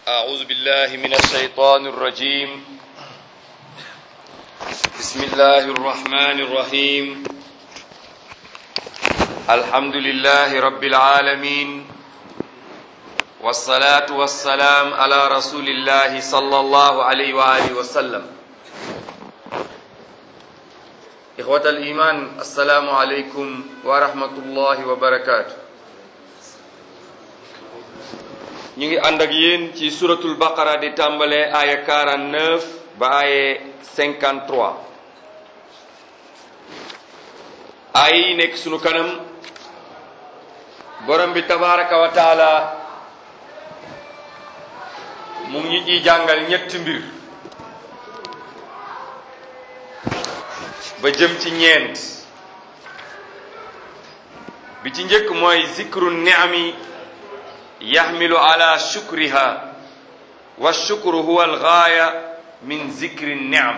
أعوذ بالله من الشيطان الرجيم بسم الله الرحمن الرحيم الحمد لله رب العالمين والصلاة والسلام على رسول الله صلى الله عليه وآله وسلم إخوة الإيمان السلام عليكم ورحمة الله وبركاته ñu ngi ànd ak yéen ci suratul baqara di tàmbale aaya 49 ba aaye 53 aaya yi nekk sunu kanam borom bi tabaraka wa taala mu ngi ñu ciy jàngal ñetti mbir ba jëm ci ñeent bi ci njëkk mooy zikru ni'ami yaxmilu ala shukriha wa shukru huwa algaaya min zikri niam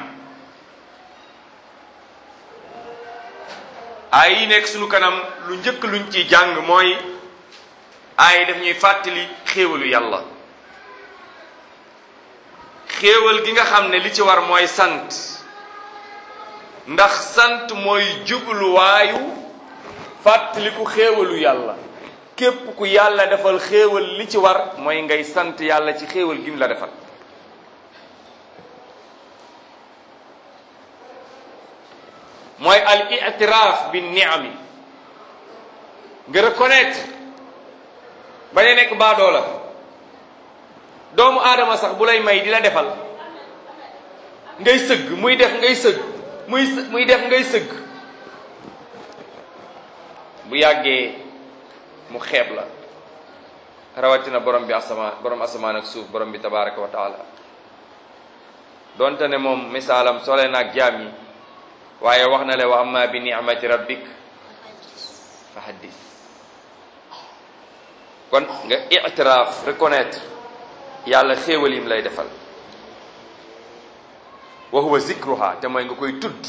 ay yi nekk sunu kanam lu njëkk luñ ci jàng mooy ay daf ñuy fàttali xéewalu yàlla xéewal gi nga xam ne li ci war mooy sant ndax sant mooy jubluwaayu fàttaliku xéewalu yàlla képp ku yàlla defal xéewal li ci war mooy ngay sant yàlla ci xéewal gi mu la defal mooy al itiraaf bi niami nga reconnaître bañ a nekk baadoo la doomu aadama sax bu lay may di la defal ngay sëgg muy def ngay sëgg muy muy def ngay sëgg bu yàggee mu xeeb la rawatina borom bi asamaan borom asamaan ak suuf borom bi tabaraka wa taala donte ne moom misaalam sole naag jaam yi waaye wax na le wa amma bi ni'mati rabbik fa haddis kon nga itiraaf reconnaître yàlla xéewal yim lay defal wa huwa zikruha te mooy nga koy tudd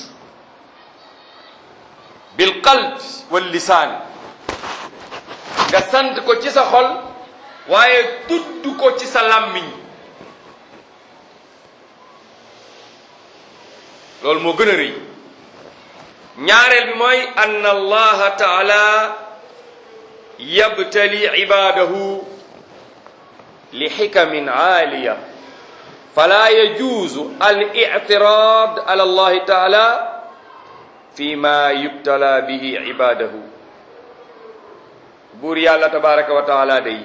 bil qalb wal lisaan nga sant ko ci sa xol waaye tudd ko ci sa làmmiñ loolu moo gën a rëy ñaareel bi mooy ann allaha taala yabtali ibadahu li xikamin aaliya fala yajuuzu al ictirad ala allahi taala fi ma yubtala bihi ibadahu buur yàlla tabaraka wa taala day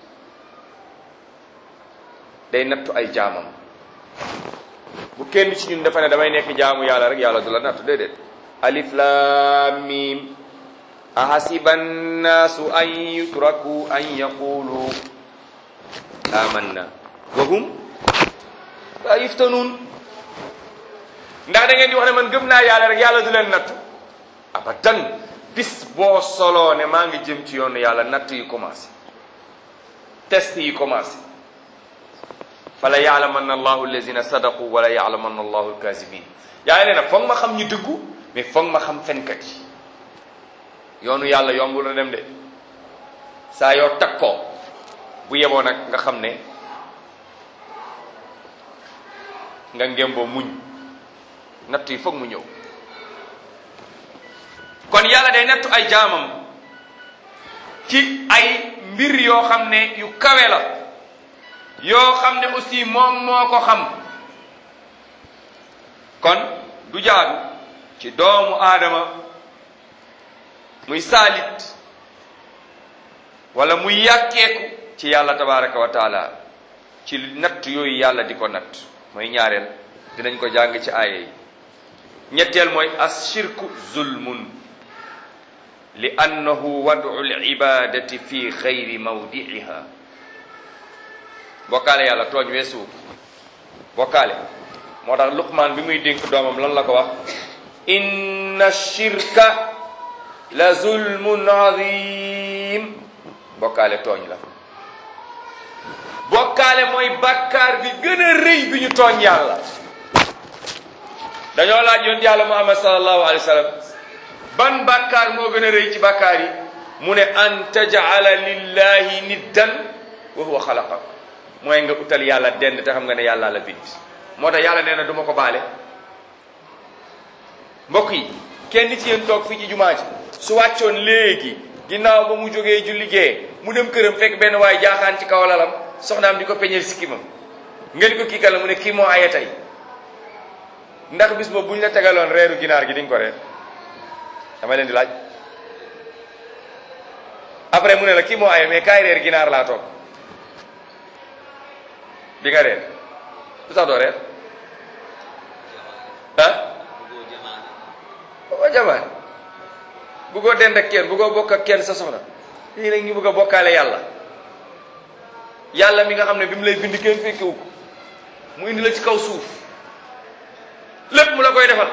day nattu ay jaamam bu kenn ci ñun dafa ne damay nekk jaamu yàlla rek yàlla du la nattu déedéet alif lam mim ahasiba annaasu an yutraku an yaqulu amanna wa hum la yuftanuun ndax da ngeen di wax ne man gëm naa yàlla rek yàlla du leen nattu abadan bis boo soloo ne maa ngi jëm ci yoonu yàlla natt yi commencé test yi commencé fala yaalamanna allahu allazina sadaqu wala yaalamanna allahu alkazibin yaa nee na foog ma xam ñu dëggu mais foog ma xam fenkat yi yoonu yàlla yombul na dem de saa yoo takkoo bu yeboo nag nga xam ne nga ngémboo muñ natt yi foog mu ñëw kon yàlla day nattu ay jaamam ci ay mbir yoo xam ne yu kawe la yoo xam ne aussi moom moo ko xam kon du jaadu ci doomu aadama muy saalit wala muy yàkkeeku ci yàlla tabaraka wa taala ci natt yooyu yàlla di ko natt mooy ñaareel dinañ ko jàng ci aaya yi ñetteel mooy ashirku zulmun li annahu wadu libadati fi xayri mawdiiha bokkaale yàlla tooñ weesu bokkaale moo tax luqmaan bi muy dénk doomam lan la ko wax inna shirka la zulmun azim bokkaale tooñ la bokkaale mooy bàkkaar bi gën a rëy bi ñu tooñ yàlla dañoo laaj yoon yàlla muhammad sallallahu alayhi wa sallam ban bàkkaar moo gën a rëy ci bàkkaar yi mu ne an tajala lillahi niddan wa huwa xalaqak mooy nga utal yàlla dend te xam nga ne yàlla la bind moo tax yàlla nee na du ma ko baale mbokk yi kenn ci yéen toog fii ci jumaa ji su wàccoon léegi ginnaaw ba mu jógee ju liggéey mu dem këram fekk benn waay jaaxaan ci kaw lalam soxnaam di ko peñeel sikkimam nga di ko kii kala mu ne kii moo aye tey ndax bis boobu bu ñu la tegaloon reeru ginaar gi di nga ko reer dama leen di laaj après mu ne la kii moo aye mais kaay reer ginaar laa toog di nga reer lu tax doo reer ah o jamaan buggoo dend ak kenn buggoo bokk ak kenn sa soxna lii nag ñu bëgg a bokkaale yàlla yàlla mi nga xam ne bi mu lay bind kenn fekkewu ko mu indi la ci kaw suuf lépp mu la koy defal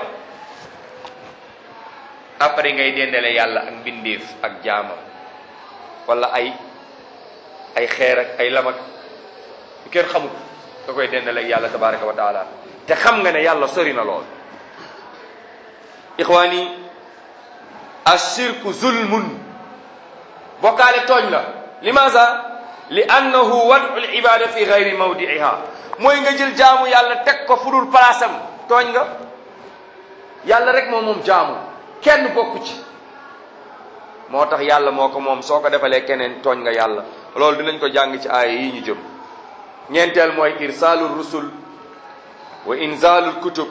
après ngay dendale yàlla ak mbindeef ak jaamam wala ay ay xeer ak ay lam ak yu kenn xamul nga koy dendale ak yàlla tabaraka wa taala te xam nga ne yàlla sori na lool ixwaani ashirku zulmun bokkaale tooñ la limaasa li annahu wadu l ibada fi gayri mawdiiha mooy nga jël jaamu yàlla teg ko fu dul palaasam tooñ nga yàlla rek moom moom jaamu kenn bokku ci moo tax yàlla moo ko moom soo ko defalee keneen tooñ nga yàlla loolu dinañ ko jàng ci aaya yi ñu jëm ñeenteel mooy irsaalu rusul wa inzaalul kutub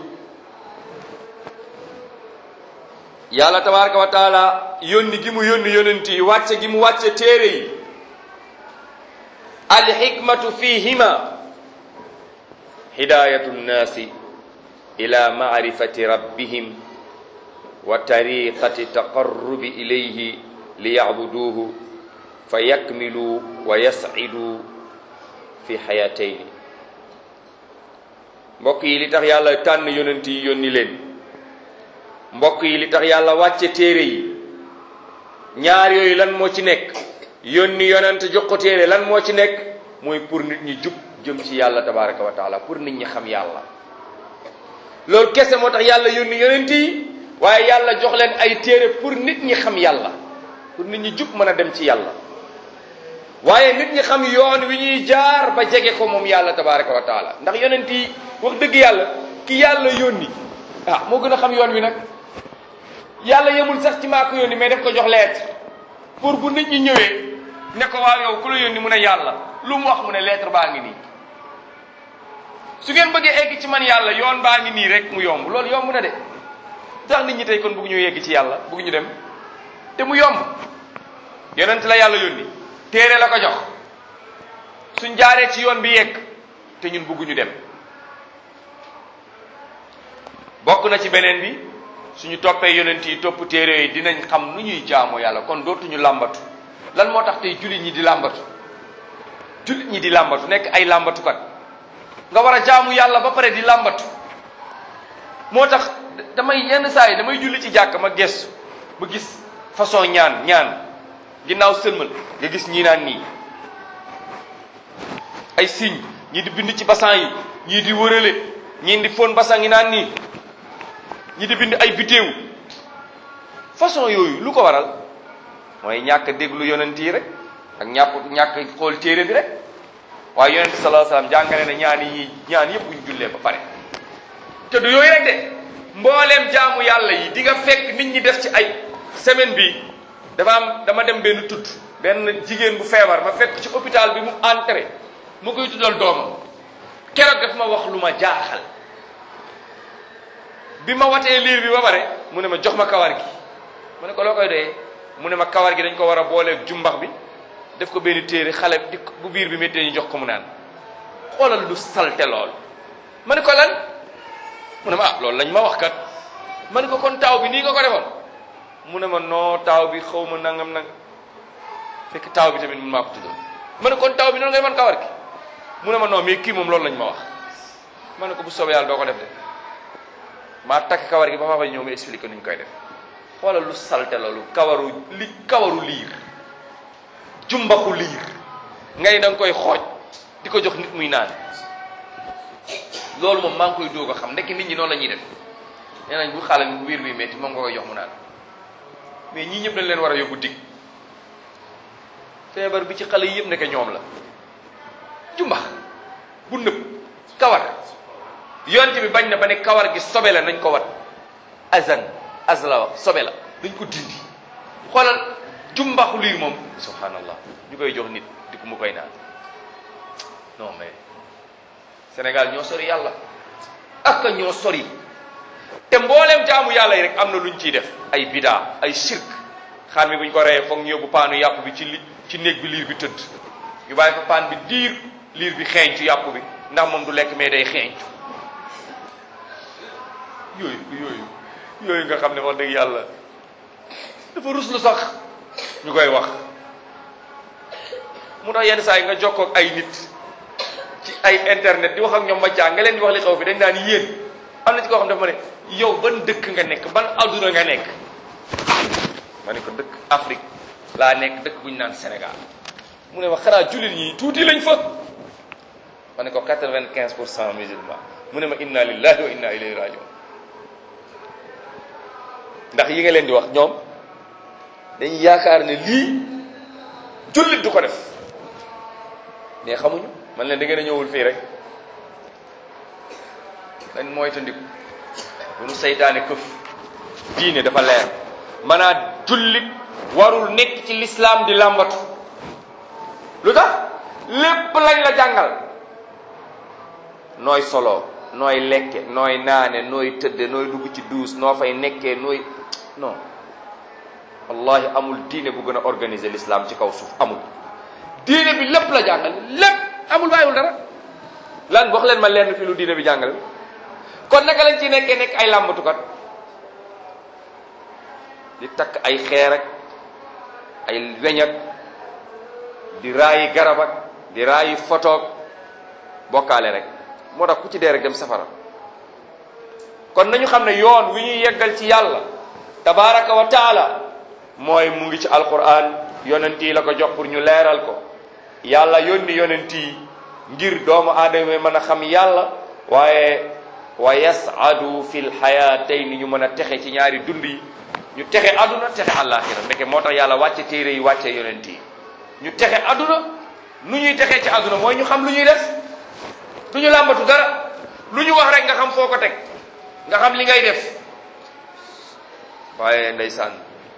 yàlla tabaraka wa taala yónni gi mu yónni yonent yi wàcce gi mu wàcce téere yi alxikmatu fihima hidayatu nnaasi ila maarifati rabbihim wa tariqati taqarrubi ilayhi liyacbuduuhu fa yakmilu wa yascidu fi xayatayni mbokk yi li tax yàlla tànn yonent yi yónni leen mbokk yi li tax yàlla wàcce téere yi ñaar yooyu lan moo ci nekk yónni yonent jox ko téere lan moo ci nekk mooy pour nit ñi jub jëm ci yàlla tabaraka wa taala pour nit ñi xam yàlla loolu kese moo tax yàlla yónni yonent yi waaye yàlla jox leen ay téere pour nit ñi xam yàlla pour nit ñi jub mën a dem ci yàlla waaye nit ñi xam yoon wi ñuy jaar ba jege ko moom yàlla tabaraka wa taala ndax yonent yi wax dëgg yàlla ki yàlla yónni ah moo gën a xam yoon wi nag yàlla yemul sax ci maa ko yónni mais daf ko jox lettre pour bu nit ñi ñëwee ne ko waaw yow ku la yónni mu ne yàlla lu mu wax mu ne lettre baa ngi nii su ngeen bëggee egg ci man yàlla yoon baa ngi nii rek mu yomb loolu yomb na de tax nit ñi tey kon bëgg ñu yegg ci yàlla bëgg ñu dem te mu yomb yonent la yàlla yónni téere la ko jox suñ jaaree ci yoon bi yegg te ñun bëgguñu dem bokk na ci beneen bi suñu toppee yonent yi topp téere yi dinañ xam nu ñuy jaamoo yàlla kon dootuñu làmbatu lan moo tax tey jullit ñi di làmbatu jullit ñi di làmbatu nekk ay làmbatukat nga war a jaamu yàlla ba pare di làmbatu moo tax damay yenn saa yi damay julli ci jàkk ma gestu ba gis façon ñaan ñaan ginnaaw sëlmal nga gis ñii naan nii ay signe ñii di bind ci basan yi ñii di wërale ñii di fon basan yi naan nii ñii di bind ay vidéo façon yooyu lu ko waral mooy ñàkk déglu yonent yi rek ak ñàpp ñàkk xool téere bi rek waaye yonent sallallahu alayhi wasallam jàngale na ñaan yi ñaan yëpp buñ jullee ba pare te du yooyu rek de mbooleem jaamu yàlla yi di nga fekk nit ñi def ci ay semaine bi dafa am dama dem benn tudd benn jigéen bu feebar ma fekk ci hôpital bi mu entré mu koy tuddal doomam keroog daf ma wax lu ma jaaxal bi ma watee liir bi ba pare mu ne ma jox ma kawar gi mu ne ko loo koy doyee mu ne ma kawar gi dañ ko war a booleeg jumbax bi def ko benn téere xale di bu biir bi méttee ñu jox ko mu naan xoolal lu salte lool ma ne ko lan mu ne ma ah loolu lañ ma wax kat ma ne ko kon taaw bi nii nga ko defoon mu ne ma noo taaw bi xaw ma nangam nang fekk taaw bi tamit mun maa ko tuddoon ma ne kon taaw bi noonu ngay mën kawar gi mu ne ma non mais kii moom loolu lañ ma wax ma ne ko bu soobee yàlla doo ko def de maa takk kawar gi ba ma fa ñëw ma expliqué nuñ koy def xoolal lu salte loolu kawaru li kawaru liir jumbaxu liir ngay da nga koy xooj di ko jox nit muy naan loolu moom maa ngi koy doog a xam ndekki nit ñi noonu la ñuy def nee nañ bu xale bi bu biir bi métti moom nga koy jox mu naan mais ñii ñëpp dañ leen war a yóbbu dig feebar bi ci xale yi yëpp nekk ñoom la jumbax bu nëb kawar yonte bi bañ na ba ne kawar gi sobe la nañ ko wat azan az la wax sobe la dañ ko dindi xoolal jumbaxu liir moom subhanallah ñu koy jox nit di ko mu koy naan non mais Sénégal ñoo sori yàlla ak ñoo sori te mbooleem jaamu yàlla yi rek am na luñ ciy def ay bidaa ay shirk xar mi buñ ko reyee foog ñu yóbbu paanu yàpp bi ci li ci néeg bi liir bi tëdd ñu bàyyi fa paan bi diir liir bi xeeñcu yàpp bi ndax moom du lekk mais day xeeñcu yooyu yooyu yooyu nga xam ne wax dëgg yàlla dafa ruslu sax ñu koy wax mu tax yenn saa yi nga jokkoo ak ay nit ci ay internet di wax ak ñoom ma caa nga leen di wax li xaw fi dañ naan yéen am na ci koo xam dafa ma ne yow ban dëkk nga nekk ban adduna nga nekk ma ne ko dëkk Afrique laa nekk dëkk bu ñu naan Sénégal mu ne ma xanaa jullit ñi tuuti lañ fa ma ne ko quatre-vingt-quinze pour cent musulman mu ne ma inna lillahi wa inna ilayhi rajiun ndax yi nga leen di wax ñoom dañuy yaakaar ne lii jullit du ko def mais xamuñu man leen da ngeen a ñëwul fii rek dañ moytandiku bu nu seytaane këf diine dafa leer maanaam jullit warul nekk ci lislaam di làmbatu lu tax lépp lañ la jàngal nooy solo nooy lekke nooy naane nooy tëdde nooy dugg ci duus noo fay nekkee nooy non wallahi amul diine bu gën a organiser l'islam ci kaw suuf amul diine bi lépp la jàngal lépp amul bàyyiwul dara lan wax leen ma lenn fi lu diine bi jàngal kon naka lañ ci nekkee nekk ay làmbatukat di takk ay xeer ak ay weñ ak di raayi garab ak di raayi fotoog bokkaale rek moo tax ku ci dee rek dem safara kon nañu xam ne yoon wi ñuy yeggal ci yàlla tabaraka wa taala mooy mu ngi ci alquran yonent yi la ko jox pour ñu leeral ko yàlla yónni yonent yi ngir doomu aadama yi mën a xam yàlla waaye wa yasadu fi lxayatayni ñu mën a texe ci ñaari dund yi ñu texe aduna texe àllaaxira ndeke moo tax yàlla wàcce téere yi wàcce yonent yi ñu texe aduna nu ñuy texee ci aduna mooy ñu xam lu ñuy def du ñu làmbatu dara lu ñu wax rek nga xam foo ko teg nga xam li ngay def waaye ndeysaan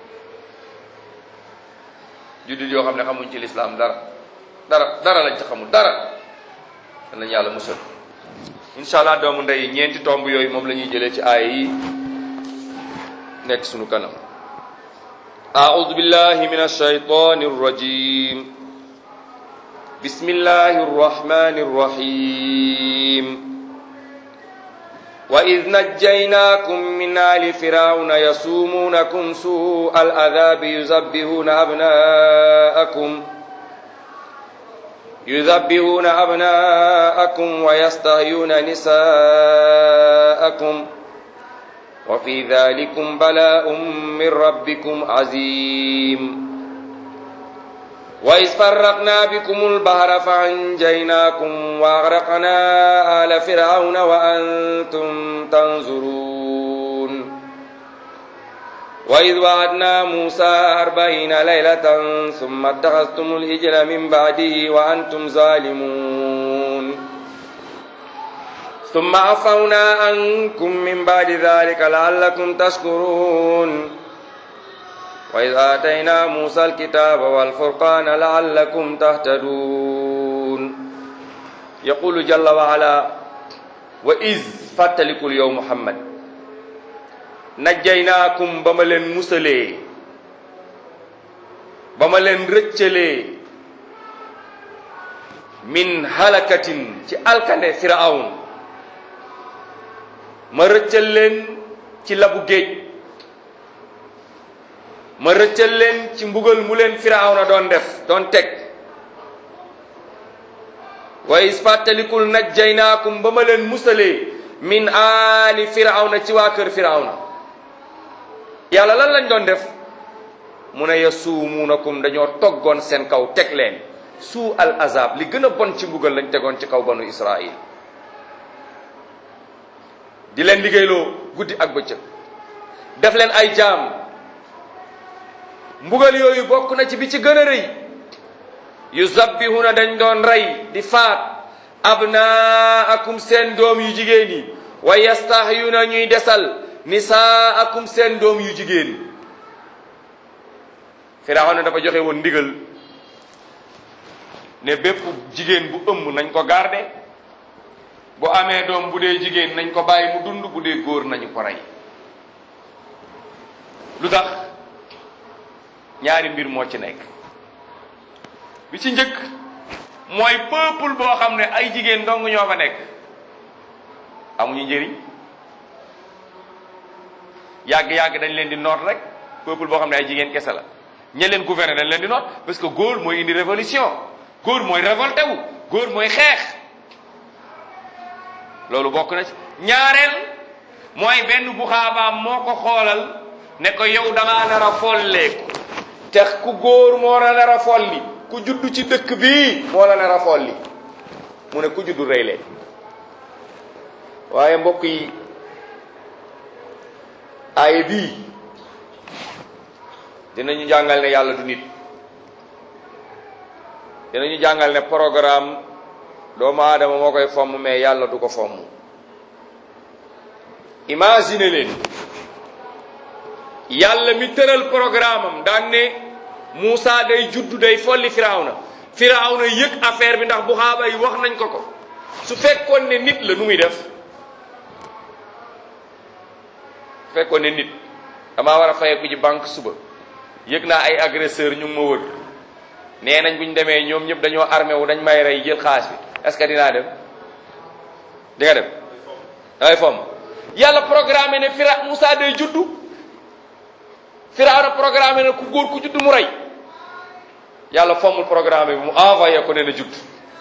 juddit yoo xam ne xamuñ ci lislaam dara dara dara lañ ci xamul dara dan lañ yàlla musal incha allah doomu ndey ñeenti tomb yooyu moom la ñuy jëlee ci aaya yi nekk sunu kanam أعوذ بالله من الشيطان الرجيم بسم الله الرحمن الرحيم وإذ نجيناكم من آل فرعون يسومونكم سوء العذاب يذبحون أبناءكم يذبحون أبناءكم ويستحيون نساءكم وفي ذلكم بلاء من ربكم عظيم وإذ فرقنا بكم البحر فأنجيناكم وأغرقنا آل فرعون وأنتم تنظرون وإذ وعدنا موسى أربعين ليلة ثم اتخذتم الإجل من بعده وأنتم ظالمون ثم عفونا عنكم من بعد ذلك لعلكم تشكرون وإذ آتينا موسى الكتاب والفرقان لعلكم تهتدون يقول جل وعلا وإذ فاتلكوا اليوم محمد najjaynaakum ba ma leen musalee ba ma leen rëccalee min halakatin ci alkande firawn ma rëccal leen ci labu géej ma rëccal leen ci mbugal mu leen firawna doon def doon teg wa is fàttalikul najjaynaakum ba ma leen musalee min aali firawna ci waa kër firawna yàlla lan lañ doon def mu ne yasuumuunakum dañoo toggoon seen kaw teg leen suu al azab li gën a bon ci mbugal lañ tegoon ci kaw banu israil di leen liggéeyloo guddi ak bëccëg def leen ay jaam mbugal yooyu bokk na ci bi ci gën a rëy yu zabbihuna dañ doon rey di faat abnaakum seen doom yu jigéen yi wa yastahyuna ñuy desal nisaakum seen doom yu jigéen Firawna dafa joxe woon ndigal ne bépp jigéen bu ëmb nañ ko garde bu amee doom bu dee jigéen nañ ko bàyyi mu dund bu dee góor nañu ko rey lu tax ñaari mbir moo ci nekk bi ci njëkk mooy peuple boo xam ne ay jigéen dong ñoo fa nekk amuñu njëriñ yàgg-yàgg dañ leen di noot rek peuple boo xam ne ay jigéen kese la ña leen gouverner dañ leen di noot parce que góor mooy indi révolution góor mooy révolté wu góor mooy xeex loolu bokk na ci ñaareel mooy benn bu xaabaam moo ko xoolal ne ko yow da ngaa nar a folleeku te ku góor moo la nar a folli ku juddu ci dëkk bii moo la nar a folli mu ne ku juddu rey leen waaye mbokk yi aaya bii dinañu jàngal ne yàlla du nit dinañu jàngal ne programme doomu aadama moo koy fomm mais yàlla du ko fomm imagine leen yàlla mi tëral programme am daan ne Moussa day juddu day folli Firawna Firawna yëg affaire bi ndax bu xaaba yi wax nañ ko ko su fekkoon ne nit la nu muy def fekkoon ne nit damaa war a fayeku ji banque suba yëg naa ay agresseur ñu ngi ma wër nee nañ bu ñu demee ñoom ñëpp dañoo armé wu dañ may rey jël xaalis bi est-ce que dinaa dem di nga dem dangay fomm yàlla programme ne Fira Moussa day juddu Firawna programme ne ku góor ku juddu mu rey yàlla fommul programme bi mu envoyé ko ne na judd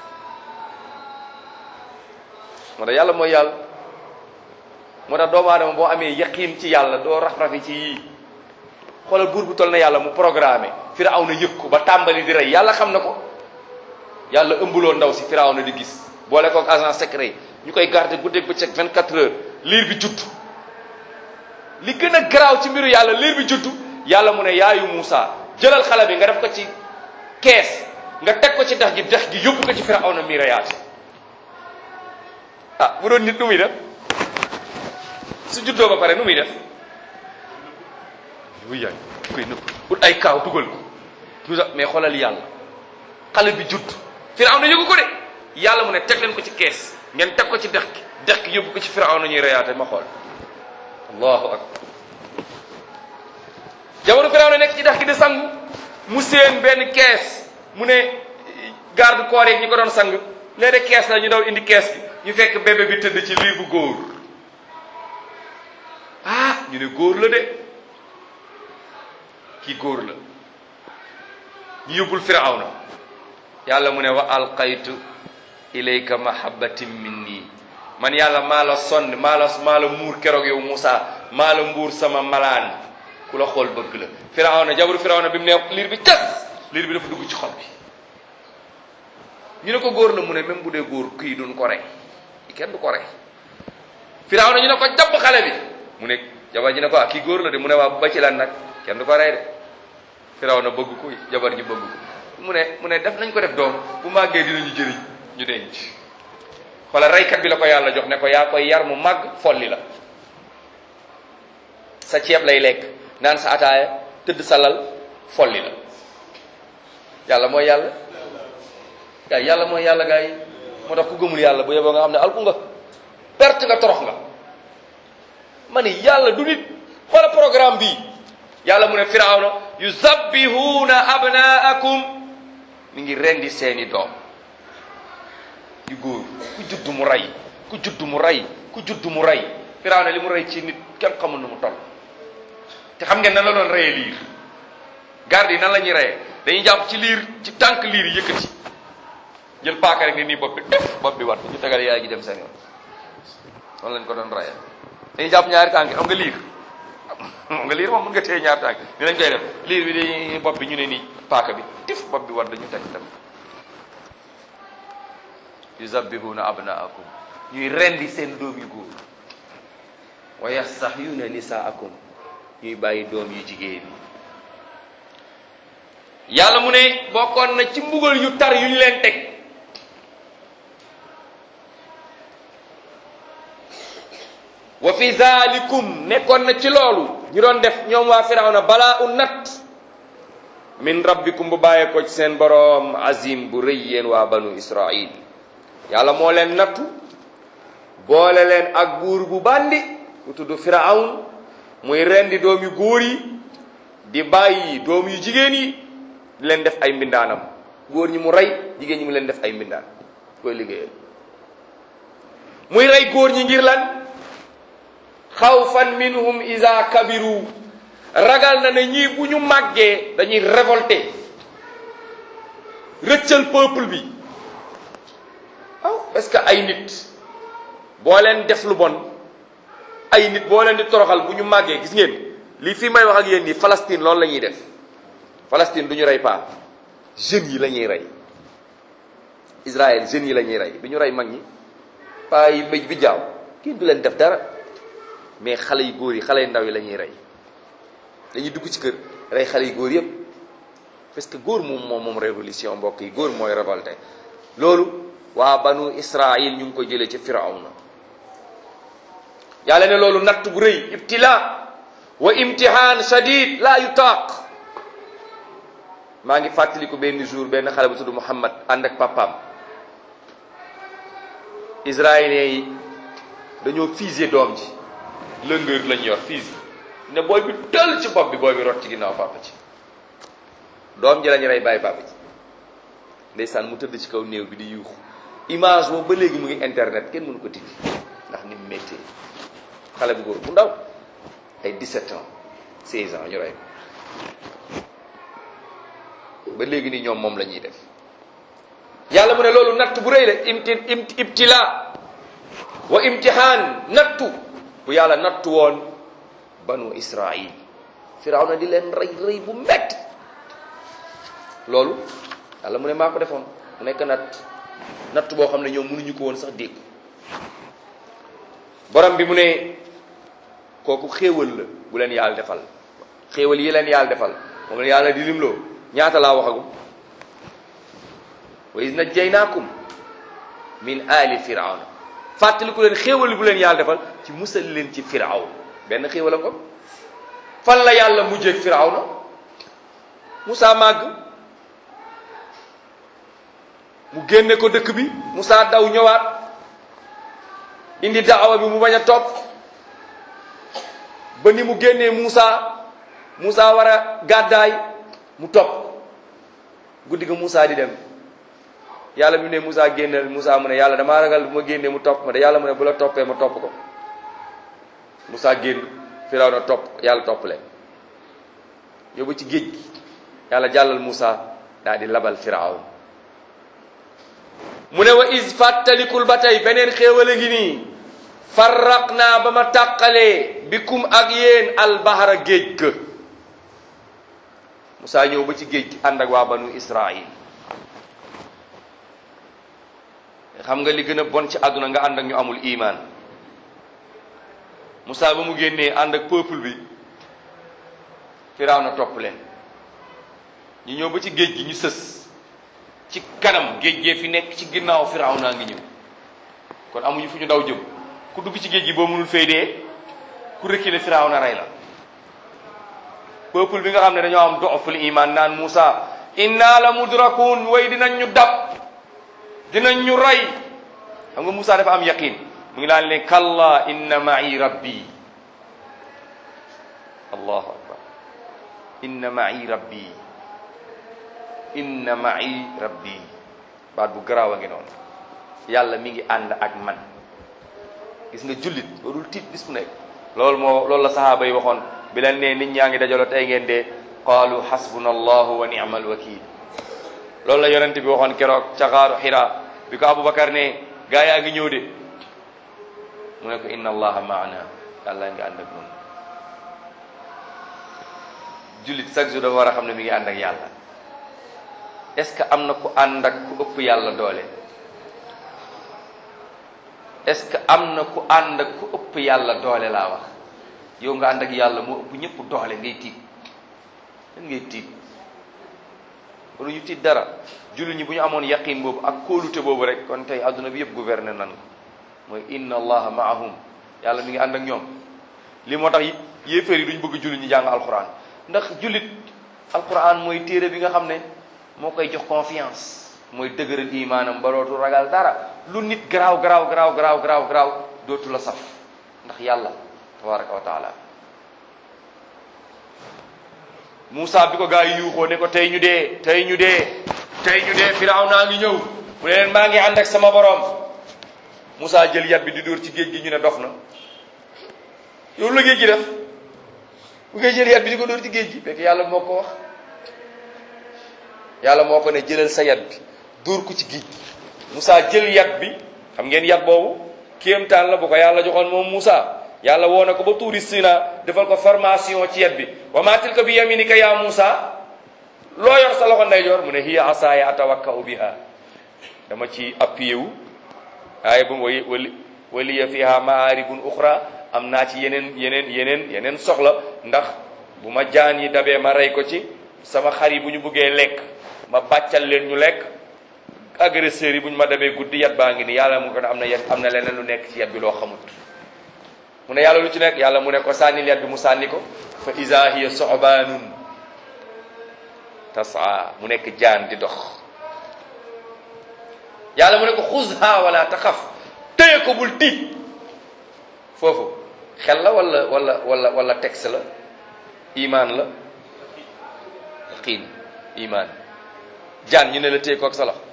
moo tax yàlla mooy yàlla moo tax doomu aadama boo amee yaqiin ci yàlla doo raf-rafi ci yii xoolal buur bu toll na yàlla mu programme Firawna yëg ko ba tàmbali di rey yàlla xam na ko yàlla ëmbuloo ndaw si Firawna di gis boole kook agent secret ñu koy garder guddeeg bëccëg 24 heures liir bi judd li gën a garaaw ci mbiru yàlla liir bi judd yàlla mu ne yaayu Moussa jëlal xale bi nga def ko ci kees nga teg ko ci dex gi dex gi yóbbu ko ci Firawna mi reyaate ah bu doon nit nu muy def su juddoo ba pare nu muy def wuy yaay koy nëbb ut ay kaaw dugal ko mais xoolal yàlla xale bi judd Firawna yëgu ko de yàlla mu ne teg leen ko ci kees ngeen teg ko ci dex gi dex gi yóbbu ko ci Firawna ñuy reyaate ma xool allahu akbar jamono Firawna nekk ci dex gi di sangu mu seen benn kees mu ne garde corps yi ñi ko doon sang léeg-léeg kees la ñu daw indi kees gi ñu fekk bébé bi tëdd ci liir bu góor ah ñu ne góor la de kii góor la ñu yóbbul Firawna yàlla mu ne wa alqaytu ilayka mahabbatin minni man yàlla maa la sonn maa la maa la muur keroog yow Moussa maa la mbuur sama malaan ku la xool bëgg la Firawna jabaru Firawna bi mu ne liir bi tas liir bi dafa dugg ci xol bi ñu ne ko góor la mu ne même bu dee góor kii duñ ko rey kenn du ko rey Firawna ñu ne ko jàpp xale bi mu ne jabar ji ne ko ah kii góor la de mu ne waa ba ci lan nag kenn du ko rey de Firawna bëgg ko jabar ji bëgg ko mu ne mu ne def nañ ko def doom bu màggee dinañu jëriñ ñu denc xoolal reykat bi la ko yàlla jox ne ko yaa koy yar mu màgg folli la sa ceeb lay lekk naan sa ataaya tëdd sa lal folli la yàlla mooy yàlla gaa yàlla mooy yàlla gaa yi moo tax ku gëmul yàlla bu yeboo nga xam ne alku nga perte nga torox nga ma ni yàlla du nit xoola programme bii yàlla mu ne firawna yuzabbihuuna abnaakum mi ngi rendi seeni doom yu góor ku judd mu rey ku judd mu rey ku judd mu rey firawna li mu rey ci nit kenn xamul nu mu toll te xam ngeen nan la doon reyee liir garde yi nan la ñuy reyee dañuy jàpp ci liir ci tànk liir yi yëkkati jël paaka rek ni nii bopp bi def bopp bi wat ñu tegal yaay gi dem seen yoon noonu lañ ko doon reyee dañuy jàpp ñaari tànk xam nga liir xam nga liir moom mën nga téye ñaari tànk ni lañ koy def liir bi dañuy bopp bi ñu ne nii paaka bi tif bopp bi wat dañu teg dem yuzabbihuna abnaakum ñuy rendi seen doom yu góor wa yastahyuna nisaakum ñuy bàyyi doom yu jigéen yàlla mu ne bokkoon na ci mbugal yu tar yu ñu leen teg wa fi zalikum nekkoon na ci loolu ñu doon def ñoom waa firawna balaa u natt min rabbikum bu bàyyee ko ci seen boroom azim bu rëy yéen waa banu israil yàlla moo leen nattu boole leen ak buur bu bandi ku tudd firawn muy rendi doom yu góor yi di bàyyi doom yu jigéen yi di leen def ay mbindaanam góor ñi mu rey jigéen ñi mu leen def ay mbindaan koy liggéeyal muy rey góor ñi ngir lan xawfan minhum iza kabiru ragal na ne ñii bu ñu màggee dañuy révolté rëccal peuple bi waaw parce que ay nit boo leen def lu bon ay nit boo leen di toroxal bu ñu màggee gis ngeen lii fii may wax ak yéen nii Palestine loolu la ñuy def Palestine du ñu rey paa jeunes yi la ñuy rey Israël jeunes yi la ñuy rey du ñu rey mag ñi paa yi mbéj bi jaaw kenn du leen def dara mais xale yu góor yi xale yu ndaw yi la ñuy rey dañuy dugg ci kër rey xale yu góor yëpp parce que góor moom moom moom révolution mbokk yi góor mooy révolté loolu waa banu Israël ñu ngi ko jëlee ci Firawna yàlla ne loolu natt bu rëy ibtila wa imtihan shadid la yutaaq maa ngi fàttaliku benn jour benn xale bu tudd Muhammad ànd ak papaam israéliens yi dañoo fusillé doom ji lëngër lañ yor fusil ne booy bi tël ci bopp bi booy bi rot ci ginnaaw papa ci doom ji lañu rey bàyyi papa ci ndeysaan mu tëdd ci kaw néew bi di yuuxu image boobu ba léegi mu ngi internet kenn mënu ko tijji ndax ni mu méttee xale bu góor bu ndaw ay 17 ans 16 ans ñu rey ko ba léegi nii ñoom moom la ñuy def yàlla mu ne loolu natt bu rëy la imti ibtila wa imtihaan nattu bu yàlla nattu woon banu israil firawna di leen rey rëy bu metti loolu yàlla mu ne maa ko defoon mu nekk natt natt boo xam ne ñoom mënuñu ko woon sax dégg borom bi mu ne kooku xéewal la bu leen yàlla defal xéewal yi leen yàlla defal moom la yàlla di limloo ñaata laa waxagum wa iz najjaynaakum min ali firawna fàttaliku leen xéewal bu leen yàlla defal ci musal leen ci firawn benn xéewal a ko fan la yàlla mujjeeg firawna Musaa màgg mu génne ko dëkk bi Musaa daw ñëwaat indi daawa bi mu bañ a topp ba ni mu génnee Musaa Musaa war a gàddaay mu topp guddi ga Musaa di dem yàlla mu ne Musaa génneel Musaa mu ne yàlla damaa ragal bu ma génnee mu topp ma de yàlla mu ne bu la toppee ma topp ko Musaa génn Firawna topp yàlla topp leen yóbbu ci géej gi yàlla jàllal Musaa daal di labal Firawn mu ne wa is fàttalikul ba tey beneen xéewale ngi nii farraq naa ba ma tàqalee bikum ak yéen albahara géej ga Musaa ñëw ba ci géej gi ànd ak waa banu Israil xam nga li gën a bon ci àdduna nga ànd ak ñu amul iman Musaa ba mu génnee ànd ak peuple bi Firawna topp leen ñu ñëw ba ci géej gi ñu sës ci kanam géej gee fi nekk ci ginnaaw Firawna ngi ñëw kon amuñu fu ñu daw jëm ku dugg ci géej gi boo mënul fay dee ku reculer Firawna rey la peuple bi nga xam ne dañoo am dooful iman naan Musa inna la mudrakun way dinañ ñu dab dinañ ñu rey xam nga Musa dafa am yaqin mu ngi daan leen kalla inna ma'i rabbi allahu akbar inna ma'i rabbi inna ma'i rabbi baat bu garaaw a ngi noonu yàlla mi ngi ànd ak man gis nga jullit warul tiit bis bu nekk loolu moo loolu la sahaaba yi waxoon bi leen ne nit ñaa ngi dajaloo tey ngeen dee qaalu hasbuna allahu wa ni'mal wakil loolu la yonent bi waxoon keroog ca xaaru xira bi ko aboubacar ne gaa yaa ngi ñëw de mu ne ko inna allaha maana yàlla ngi ànd ak noonu jullit chaque jour dafa war a xam ne mi ngi ànd ak yàlla est-ce que am na ku ànd ak ku ëpp yàlla doole est-ce que am na ku ànd ak ku ëpp yàlla doole laa wax yow nga ànd ak yàlla moo ëpp ñëpp doole ngay tiit lan ngay tiit wala ñu tiit dara jullit ñi bu ñu amoon yaqin boobu ak kóolute boobu rek kon tey adduna bi yëpp gouverner nan ko mooy inna allaha maahum yàlla mi ngi ànd ak ñoom li moo tax yéeféer yi duñ bëgg jullit ñi jàng alquran ndax jullit alquran mooy téere bi nga xam ne moo koy jox confiance mooy dëgëral imaanam ba dootu ragal dara lu nit garaaw garaaw garaaw garaaw garaaw garaaw dootu la saf ndax yàlla tabaraka wa taala Moussa bi ko gaa yi yuuxoo ne ko tey ñu dee tey ñu dee tey ñu dee firaw naa ngi ñëw mu ne leen maa ngi ànd ak sama borom Moussa jël yat bi di dóor ci géej gi ñu ne dof na yow la géej gi def bu ngay jël yat bi di ko dóor ci géej gi fekk yàlla moo ko wax yàlla moo ko ne jëlal sa yat bi dóor ko ci géej gi Moussa jël yat bi xam ngeen yat boobu kéemtaan la bu ko yàlla joxoon moom Moussa yàlla woo na ko ba tuuri Sina defal ko formation ci yat bi wa maa tilka bi yaminika ya Moussa loo yor sa loxo ndeyjoor mu ne hiya asaaya atawakkau biha dama ci appuyé wu waaye bu wali wali waliya fiha maaribun uxra am naa ci yeneen yeneen yeneen yeneen soxla ndax bu ma jaan yi dabee ma rey ko ci sama xar yi bu ñu buggee lekk ma bàccal leen ñu lekk agresseurs yi bu ñu ma dabee guddi yat baa ngi ni yàlla mu ko ne am na yat am na leneen lu nekk ci yat bi loo xamut mu ne yàlla lu ci nekk yàlla mu ne ko sànnil yat bi mu sànni ko fa iza hiya sobaanun tasaa mu nekk jaan di dox yàlla mu ne ko xuzha wala taxaf téye ko bul tiit foofu xel la wala wala wala wala texte la imaan la xiin imaan jaan ñu ne la téye ko ak sa loxo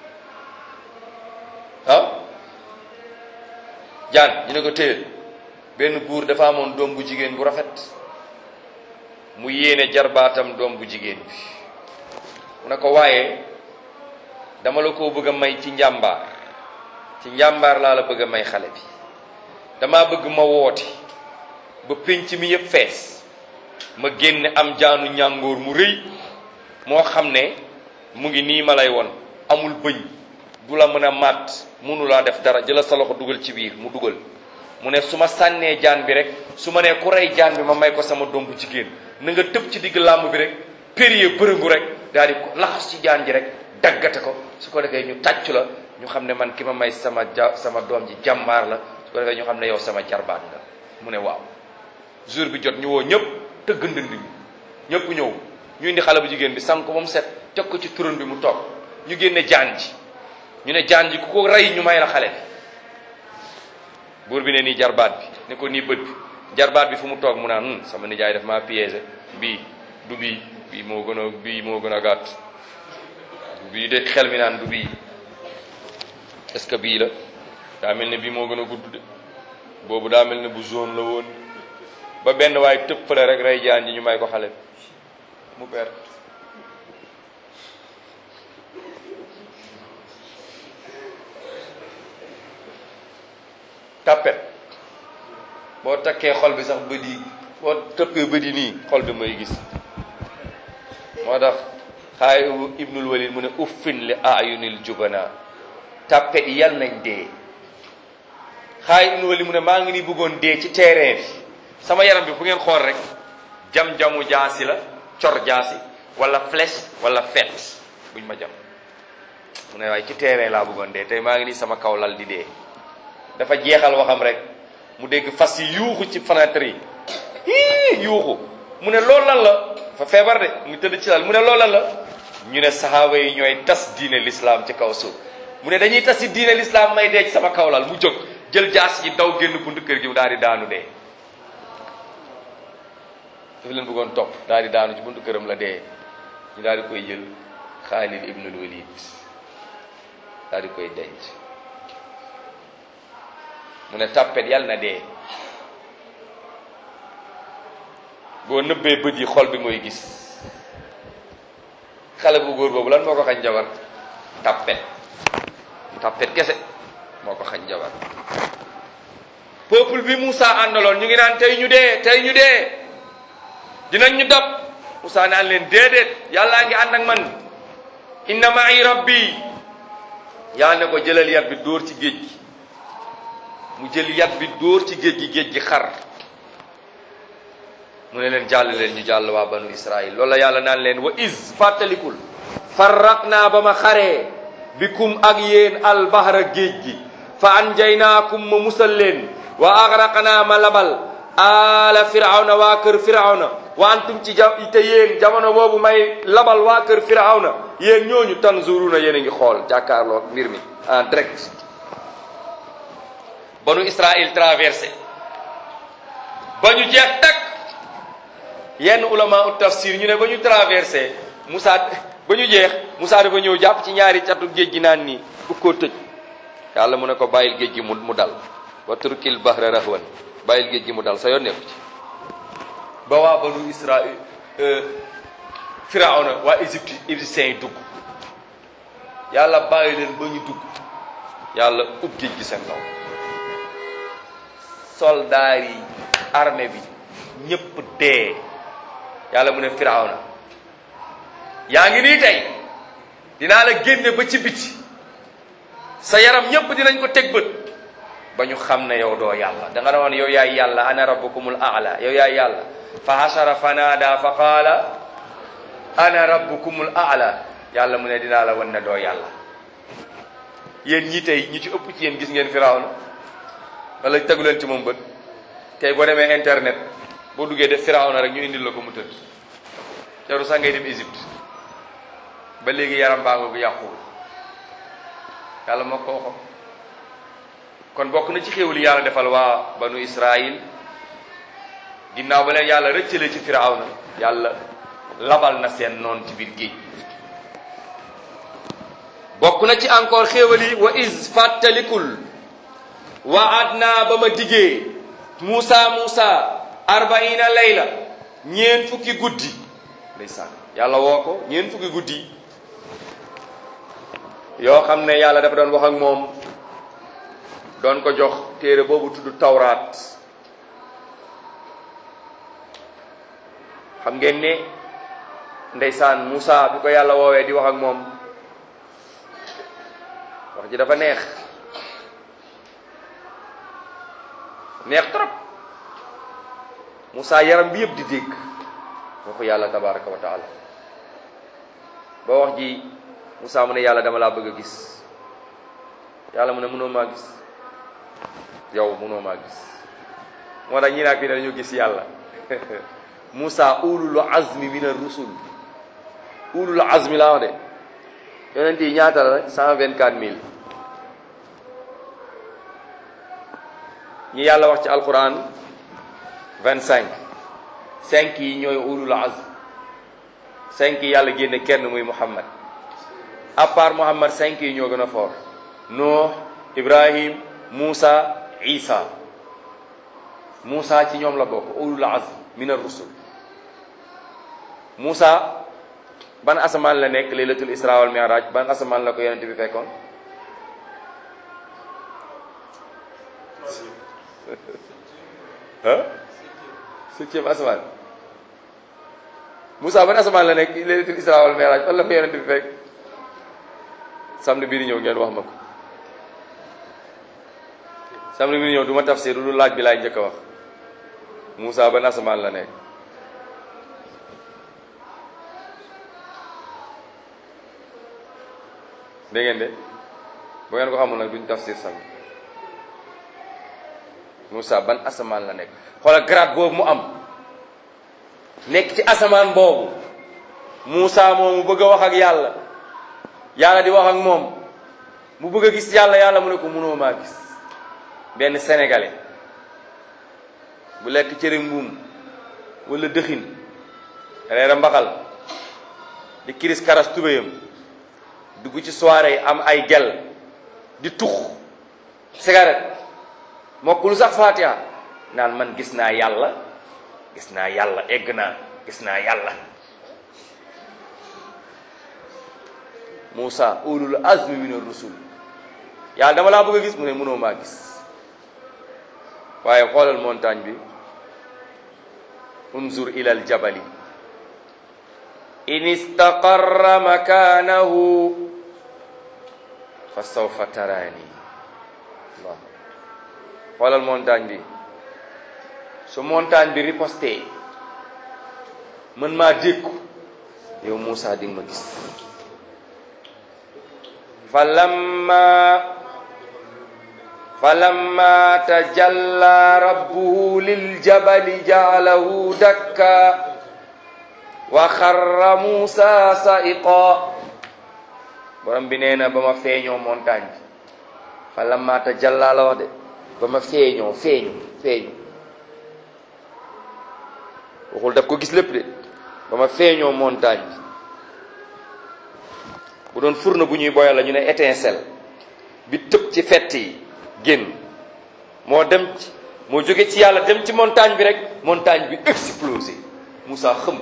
ah jaan ñu ne ko téye benn buur dafa amoon doom bu jigéen bu rafet mu yéene jarbaatam doom bu jigéen bi mu ne ko waaye dama la ko bëgg a may ci njàmbaar ci njàmbaar laa la bëgg a may xale bi dama bëgg ma woote ba pénc mi yëpp fees ma génne am jaanu ñàngoor mu rëy moo xam ne mu ngi nii ma lay won amul bëñ du la mën a màtt mënu laa def dara jëla sa loxo dugal ci biir mu dugal mu ne su ma sànnee jaan bi rek su ma nee ku rey jaan bi ma may ko sama doom bu jigéen na nga tëb ci digg làmb bi rek périer bërëngu rek daal di laxas ci jaan ji rek daggate ko su ko defee ñu tàccu la ñu xam ne man ki ma may sama ja sama doom ji jàmbaar la su ko defee ñu xam ne yow sama jarbaat nga mu ne waaw jour bi jot ñu woo ñëpp tëgg ndënd bi ñëpp ñëw ñu indi xale bu jigéen bi sang ko ba mu set teg ko ci turon bi mu toog ñu génne jaan ji ñu ne jaan ji ku ko rey ñu may la xale bi buur bi ne nii jarbaat bi ne ko nii bët bi jarbaat bi fu mu toog mu naan sama nijaay daf maa piégé bii du bii bii moo gën a bii moo gën a gàtt du bii de xel mi naan du bii est-ce que bii la daa mel ne bii moo gën a gudd de boobu daa mel ne bu zone la woon ba benn waaye tëb fële rek rey jaan ji ñu may ko xale bi mu perte tapet boo takkee xol bi sax bët yi boo tëppee bët yi nii xol bi mooy gis moo tax xaay ibnul walid mu ne uffin li ayunil jubana tapet yi yal nañ dee xaay ibnul walid mu ne maa ngi ni bëggoon dee ci terrain bi sama yaram bi fu ngeen xool rek jam-jamu jaasi la cor jaasi wala flèche wala fet buñ ma jam mu ne waaye ci terrain laa bëggoon dee tey maa ngi nii sama kaw lal di dee dafa jeexal waxam rek mu dégg fas yi yuuxu ci fenêtre yi hii yuuxu mu ne loolu lan la fa feebar de mu tëdd ci lal mu ne loolu lan la ñu ne saxaaba yi ñooy tas diine l'islam ci kaw suuf mu ne dañuy tas si diine l'islam may dee ci sama kaw lal mu jóg jël jaas yi daw génn buntu kër gi mu daal di daanu dee dafa leen bëggoon topp daal di daanu ci buntu këram la dee ñu daal di koy jël Xaalid ibnul Walid daal di koy denc mu ne tàppet yàlla na dee boo nëbbee bët yi xol bi mooy gis xale bu góor boobu lan moo ko xañ jabar tàppet tàppet kese moo ko xañ jabar peuple bi Moussa àndaloon ñu ngi naan tey ñu dee tey ñu dee dinañ ñu dab Moussa naan leen déedéet yàllaa ngi ànd ak man inna ma'i rabbi yàlla ne ko jëlal yat bi dóor ci géej gi mu jël yat bi dóor ci géej gi géej gi xar mu ne leen jàll leen ñu jàll waa banu israil loolu la yàlla naan leen wa is fàttalikul farraq naa ba ma xaree bikum ak yéen albahra géej gi fa anjaynaakum ma musal leen wa agraqnaa ma labal ala firawna waa kër firawna wa antum ci ja te yéen jamono boobu may labal waa kër firawna yéen ñooñu tanzuruna yéen a ngi xool jàkkaarloo mbir mi en direct banu Israël traversé ba ñu jeex tak yenn ulama ut tafsir ñu ne ba ñu traversé Moussa ba ñu jeex Moussa dafa ñëw jàpp ci ñaari catu géej gi naan nii bu ko tëj yàlla mu ne ko bàyyil géej gi mu mu dal wa turkil bahra rahwan bàyyil géej gi mu dal sa yoon nekku ci ba waa banu Israël firawna waa Égypte égyptiens yi dugg yàlla bàyyi leen ba ñu dugg yàlla ub géej gi seen kaw soldaar yi armée bi ñëpp dee yàlla mu ne firawna yaa ngi nii tey dinaa la génne ba ci biti sa yaram ñëpp dinañ ko teg bët ba ñu xam ne yow doo yàlla da nga ne woon yow yaay yàlla ana rabbukumul aala yow yaay yàlla fa hasara fanaada fa qaala ana rabbukumul aala yàlla mu ne dinaa la wan ne doo yàlla yéen ñi tey ñi ci ëpp ci yéen gis ngeen firawna wala tegu leen ci moom bët tey boo demee internet boo duggee def firawna rek ñu indil la ko mu tëdd jaru sax ngay dem Égypte ba léegi yaram baa nga bu yàquwul yàlla moo ko waxoon kon bokk na ci xéewal yàlla defal waa banu Israël ginnaaw ba leen yàlla rëccale ci firawna yàlla labal na seen noon ci biir géej bokk na ci encore xéewal yi wa is fàttalikul wa adna ba ma diggee Muusa Muusa arbaina layla ñeen fukki guddi ndeysaan yàlla woo ko ñeen fukki guddi yoo xam ne yàlla dafa doon wax ak moom doon ko jox téere boobu tudd tawraat xam ngeen ne ndeysaan Muusa bi ko yàlla woowee di wax ak moom wax ji dafa neex neex trop Moussa yaram bi yëpp di dégg waxu yàlla tabaraka wa taala ba wax ji Moussa mu ne yàlla dama laa bëgg a gis yàlla mu ne mënoo maa gis yow mënoo maa gis moo tax ñi naag bi ne dañu gis yàlla Moussa ulul azmi min ar-rusul ulul azmi laa wax de yonent yi ñaata la cent vingt quatre mille ñi yàlla wax ci alquran vingt cinq cinq yi ñooy ulul azm cinq yi yàlla génne kenn muy muhammad à part muhammad cinq yi ñoo gën a fort nuux ibrahim moussa isa moussa ci ñoom la bokk ulul azm min ar-rusul moussa ban asamaan la nekk laylatul isra wal mi'raj ban asamaan la ko yonent bi fekkoon ah septième asamaan Moussa ban asamaan la nekk laylatul isra wal mi'raj fan la ko yonent bi fekk samedi bii di ñëw ngeen wax ma ko samedi bii di ñëw du ma tafsir lu laaj bi laay njëkk a wax Moussa ban asamaan la nekk dégg ngeen de bu ngeen ko xamul nag duñ tafsir samedi Moussa ban asamaan la nekk xoolal grade boobu mu am nekk ci asamaan boobu Moussa moom mu bëgg a wax ak yàlla yàlla di wax ak moom mu bëgg a gis yàlla yàlla mu ne ko mënoo maa gis benn sénégalais bu lekk cere mbuum wala dëxin reera mbaxal di kiris karas tubéyam dugg ci soirée yi am ay gel di tux cigarette mokkul sax fatiha naan man gis naa yàlla gis naa yàlla egg naa gis naa yàlla Moussa ulul azmi min ar-rusul yàlla dama laa bëgg a gis mu ne mënoo maa gis waaye xoolal montagne bi unzur ila al jabali in istaqarra makanahu fa sawfa taraani Allah xoolal montagne bi su montagne bi riposté mën maa dékku yow Moussa di nga ma gis fa lamma falamma tajalla rabbuhu liljabali ja'alahu dakka wa xarra Musa sa'iqa borom bi nee na ba ma feeñoo montagne bi falamma tajalla la wax de ba ma feeñoo feeñu feeñu waxul daf ko gis lépp de ba ma feeñoo montagne bi bu doon furna bu ñuy boyal la ñu ne étincelle bi tëb ci fett yi génn moo dem ci moo jóge ci yàlla dem ci montagne bi rek montagne bi explosé Moussa xëm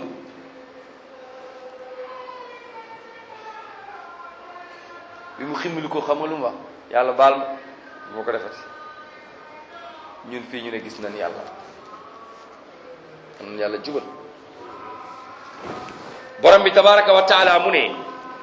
bi mu ximmili ko xamal lu mu wax yàlla baal ma moo ko defati ñun fii ñu ne gis nañ yàlla am yàlla jubal borom bi tabaraka wa taala mu ne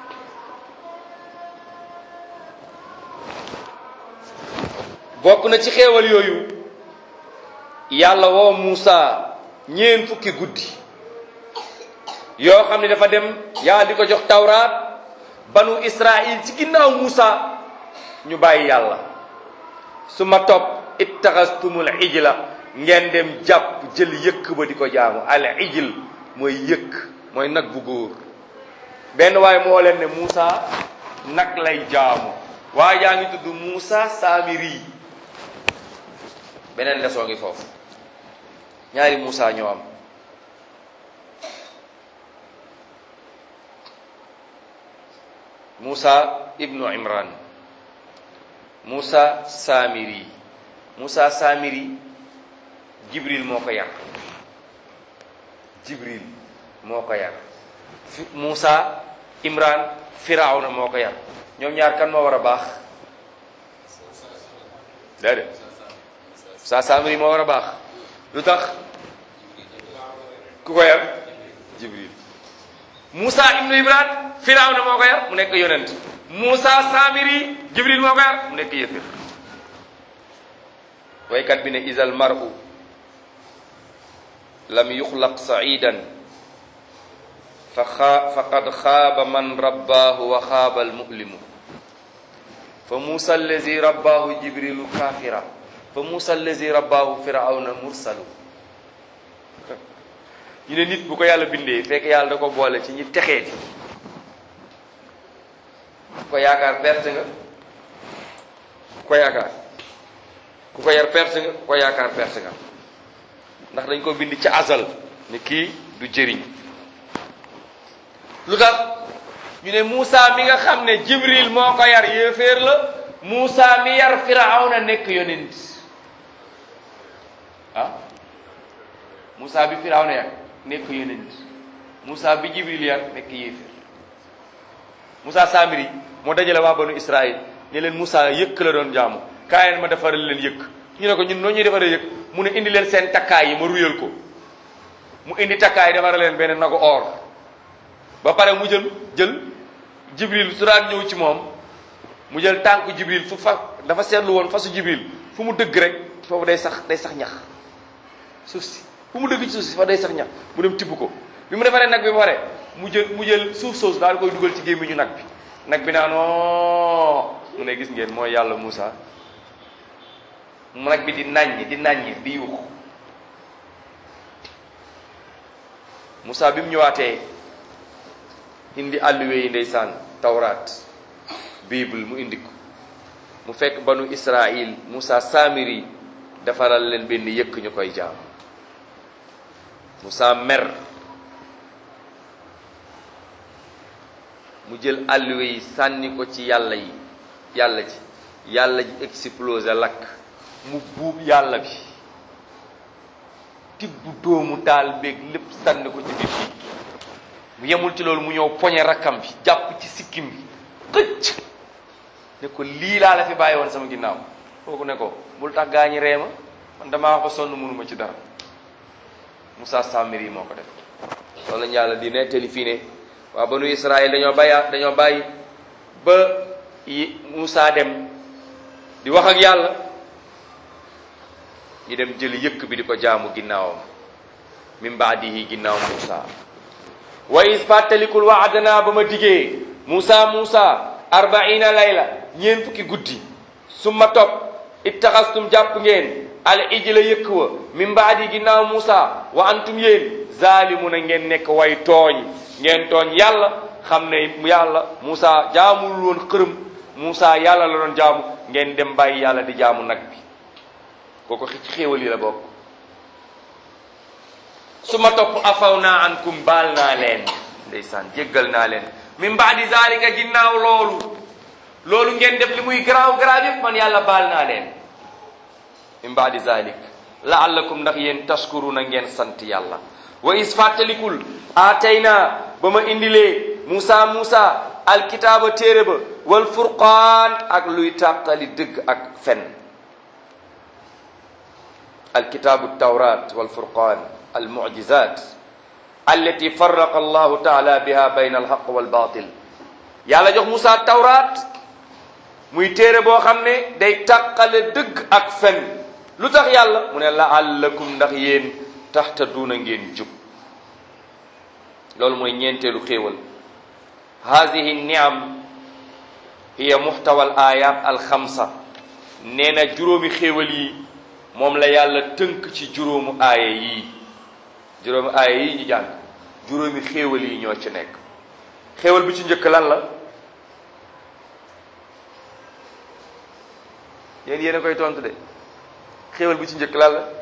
bokk na ci xéewal yooyu yàlla woo Muusa ñeen fukki guddi yoo xam ne dafa dem yàlla di ko jox tawraat banu Israil ci ginnaaw Muusa ñu bàyyi yàlla su ma topp ittaxastumul ijla ngeen dem jàpp jël yëkk ba di ko jaamu al ijl mooy yëkk mooy nag bu góor benn waaye moo leen ne Muusa nag lay jaamu waaye yaa ngi tudd Muusa Samiri beneen lesoo ngi foofu ñaari Muusa ñoo am Muusa ibnu Imran Muusa Samiri Muusa Samiri Jibril moo ko yar Jibril moo ko yar fi Muusa Imran Firawna moo ko yar ñoom ñaar kan moo war a baax déedéet Muusa Samiri moo war a baax lu tax ku ko yar Jibril Muusa ibnu Imran Firawna moo ko yar mu nekk yonent Muusa Samiri Jibril moo ko yar mu nekk yëfir waykat bi ne isal mar'u lam yuxlaq sa'idan fa xaa faqad xaaba man rabbaahu wa xaaba almu'limu fa muusa allazi rabbaahu jibrilu kaafira fa muusa allazi rabbaahu firawna mursalu ñu ne nit bu ko yàlla bindee fekk yàlla da ko boole ci ñi texee di ku ko yaakaar perte nga ku ko yaakaar ku ko yar perte nga ku ko yaakaar perte nga ndax dañ ko bind ci azal ni kii du jëriñ lu tax ñu ne Moussa mi nga xam ne Jibril moo ko yar yéeféer la Moussa mi yar Firawna nekk yonent ah Moussa bi Firawna yar nekk yonent Moussa bi Jibril yar nekk yéeféer Moussa Samiri moo dajale waa banu Israël ne leen Moussa yëkk la doon jaamu kaay leen ma defaral leen yëkk ñu ne ko ñun noo ñuy defaree yëkk mu ne indi leen seen takkaay yi ma ruyal ko mu indi takkaay defaral leen benn nagu or ba pare mu jël jël jibril su daan ñëw ci moom mu jël tànk jibril fu fa dafa seetlu woon fasu jibril fu mu dëgg rek foofu day sax day sax ñax suuf si fu mu dëgg ci suuf si fa day sax ñax mu dem tibb ko bi mu defaree nag bi ba pare mu jël mu jël suuf soosu daal koy dugal ci gémmiñu nag bi nag bi naa non mu ne gis ngeen mooy yàlla Moussa mu nag bi di naññ di naññ di yuux Moussa bi mu ñëwaatee indi àlluwe yi ndeysaan tawraat bible mu indi ko mu fekk banu Israil Moussa Samiri defaral leen benn yëkk ñu koy jaam Moussa mer mu jël àlluwe yi sànni ko ci yàlla yi yàlla ji yàlla ji explosé lakk mu buub yàlla bi tibb doomu taal beeg lépp sànni ko ci biir bi mu yemul ci loolu mu ñëw poñe rakkam bi jàpp ci sikkim bi xëcc ne ko lii laa la fi bàyyi woon sama ginnaaw kooku ne ko bul tax gaañi reema man damaa ko sonn mënuma ci dara Moussa Samiri moo ko def loolu lañu yàlla di nettali fii ne waa banu Israël dañoo bàyyi dañoo bàyyi ba Moussa dem di wax ak yàlla ñu dem jëli yëkk bi di ko jaamu ginnaawam min baadihi ginnaaw Moussa wa is fàttalikul waadana ba ma digee Moussa Moussa arbaina layla ñeen fukki guddi su ma topp ittaxastum jàpp ngeen al ijla yëkk wa min baadi ginnaaw Musa wa antum yéen zalimuna ngeen nekk way tooñ ngeen tooñ yàlla xam ne yàlla Musa jaamul woon xërëm Musa yàlla la doon jaamu ngeen dem bàyyi yàlla di jaamu nag bi kooku ci xéewal yi la bokk su ma topp afaw naa ankum baal naa leen ndeysaan jéggal naa leen min baadi zalika ginnaaw loolu loolu ngeen def li muy garaaw garaaw yëpp man yàlla baal naa leen min baadi zalik laallakum ndax yéen tashkuruna ngeen sant yàlla wa is fàttalikul aatayna ba ma indilee Musa Musa alkitaaba téere ba wal furqaan ak luy tàqali dëgg ak fen alkitaabu tawrat wal furqaan almujizat allati farraqa allahu taala biha bayna alxaq walbatil yàlla jox Musa tawrat muy téere boo xam ne day tàqale dëgg ak fen lu tax yàlla mu ne laallakum ndax yéen taxtaduuna ngeen jub loolu mooy ñeenteelu xéewal haadihi niam hiya muxtawa al ayat alxamsa nee na juróomi xéewal yi moom la yàlla tënk ci juróomu aaya yii juróomi aaya yii ñu jàng juróomi xéewal yi ñoo ci nekk xéewal bi ci njëkk lan la yéen yéen a koy tontu de xéewal bi ci njëkk lan la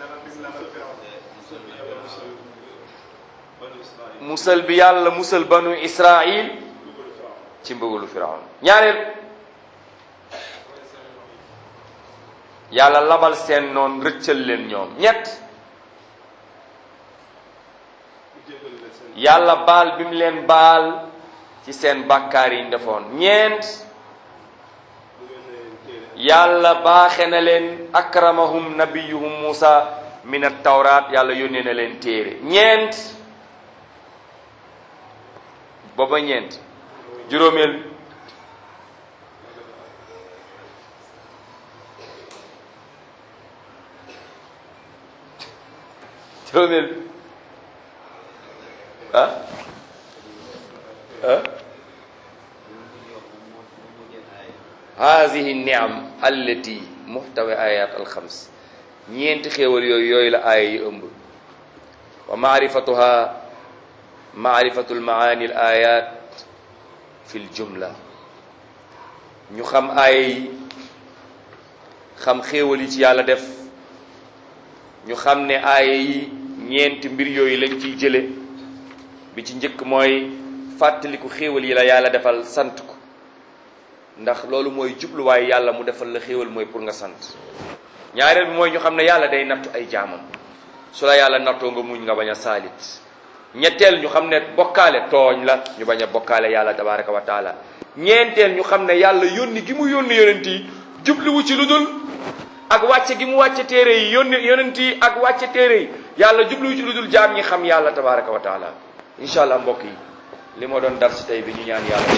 musal bi yàlla musal banu israil ci mbëggalu firawn ñaareel yàlla labal seen noon rëccal leen ñoom ñett yàlla baal bi mu leen baal ci seen bàkkaar yi ñu defoon ñeent yàlla baaxe na leen akramahum nabiyuhum Musa min at tawraat yàlla yónnee na leen téere ñeent booba ñeent juróomeel juróomeel ah ah haadihi niam allati muxtawi ayat alxams ñeenti xéewal yooyu yooyu la aaya yi ëmb wa maarifatuha maarifatu lmaani l ayat fi ljumla ñu xam aaya yi xam xéewal yi ci yàlla def ñu xam ne aaya yi ñeenti mbir yooyu lañ ciy jële bi ci njëkk mooy fàttaliku xéewal yi la yàlla defal sant ko ndax loolu mooy jubluwaay yàlla mu defal la xéewal mooy pour nga sant ñaareel bi mooy ñu xam ne yàlla day nattu ay jaamam su la yàlla nattoo nga muñ nga bañ a saalit ñetteel ñu xam ne bokkaale tooñ la ñu bañ a bokkaale yàlla tabaraka wa taala ñeenteel ñu xam ne yàlla yónni gi mu yónni yonent yi jubluwu ci lu dul ak wàcce gi mu wàcce téere yi yónni yonent yi ak wàcce téere yi yàlla jubluwu ci lu dul jaam ñi xam yàlla tabaraka wa taala incha allah mbokk yi li ma doon dar si tey bi ñu ñaan yàlla